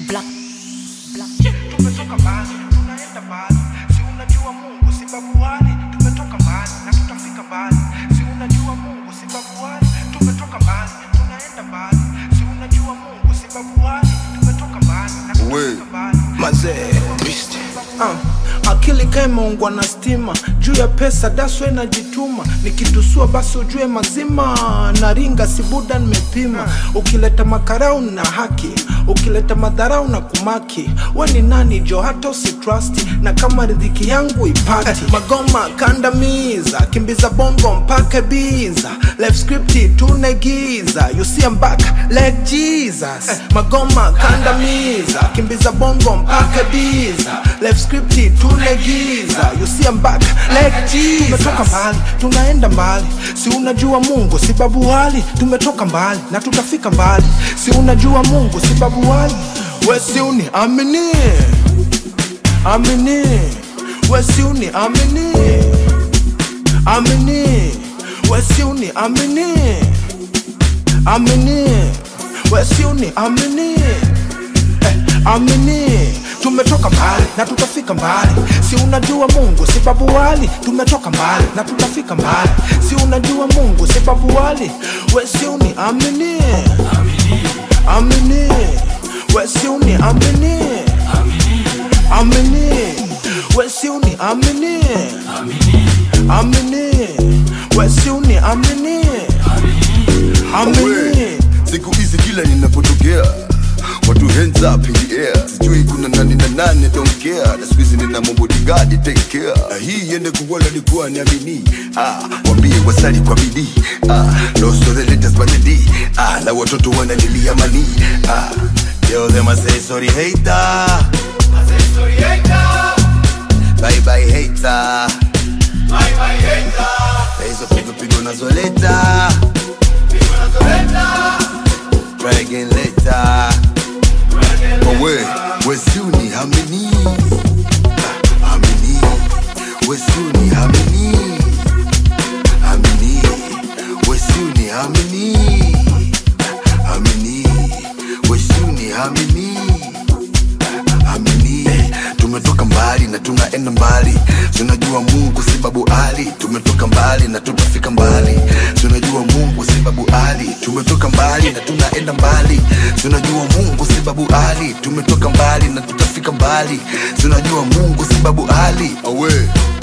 Black. Black. tumetoka mbali tunaenda mbali si unajua mungu si babu wale tumetoka mbali na tutafika mbali si unajua mungu si babu wale tumetoka mbali tunaenda mbali si unajua mungu si babu wale tumetoka mbali na tutafika mbali mazee uh, akili kaimeungwa na stima juu ya pesa daswe najituma nikitusua basi ujue mazima naringa sibuda nimepima ukileta makarau na haki ukileta madharau na kumaki we ni nani jo hata usitrust na kama ridhiki yangu ipati magoma kandamiza kimbiza bongo mpaka biza life script tunegiza you see I'm back like Jesus magoma kandamiza kimbiza bongo mpaka biza life script tunegiza you see I'm back like Jesus tumetoka mbali tunaenda mbali si unajua Mungu si babu wali tumetoka mbali na tutafika mbali si unajua Mungu si babu wali we si uni amini amini we si uni amini amini we si uni amini amini we si uni amini eh, amini tumetoka mbali na tutafika mbali si unajua mungu si babu wali tumetoka mbali na tutafika mbali si unajua mungu si babu wali we si uni amini amini we si uni amini amini we si uni amini amini we si uni amini amini siku hizi kila ninapotokea watu hands up in the air sijui kuna nani na nani don't care na siku hizi nina mabodigadi take care na hii iende kuwala likuwa niamini ah, wambie wasali kwa bidii ah, lost all the letters but the D ah, na watoto wanalilia mani ah, tell them I say sorry hater bye bye hater Na hizo pigo pigo nazoleta try again later Owe, wesiuni hamini Ah, Hamini, wesiuni hamini Hamini, wesiuni hamini Hamini, wesiuni hamini Hamini, tumetoka mbali na tunaenda mbali tunajua mungu si babu ali tumetoka mbali na tutafika mbali tunajua mungu si babu ali tumetoka mbali na tunaenda mbali tunajua mungu si babu ali tumetoka mbali na tutafika mbali tunajua mungu si babu ali awe